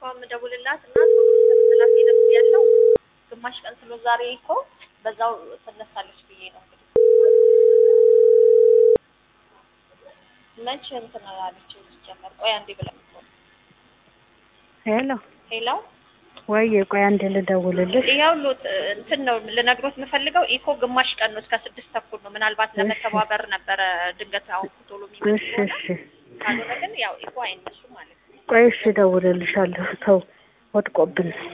የምደውልላት እና ቶሎ ስትላት ሄደብ ያለው ግማሽ ቀን ስሎ ዛሬ እኮ በዛው ትነሳለች ብዬ ነው እንግዲህ መቼ እንትን አለች ሲጀመር ቆይ አንዴ ብለን እኮ ነው። ሄሎ ሄሎ ወይ ቆይ አንዴ ልደውልልሽ። ይኸው ሎት እንትን ነው ልነግሮት የምፈልገው ኢኮ ግማሽ ቀን ነው እስከ ስድስት ተኩል ነው። ምናልባት ለመተባበር ነበረ ድንገት አሁን ቶሎ የሚመጡ እሺ ከሆነ እሺ ካልሆነ ግን ያው ኢኮ አይነሱ ማለት ነው። ቆይ እሺ እደውልልሻለሁ። ተው ወድቆብን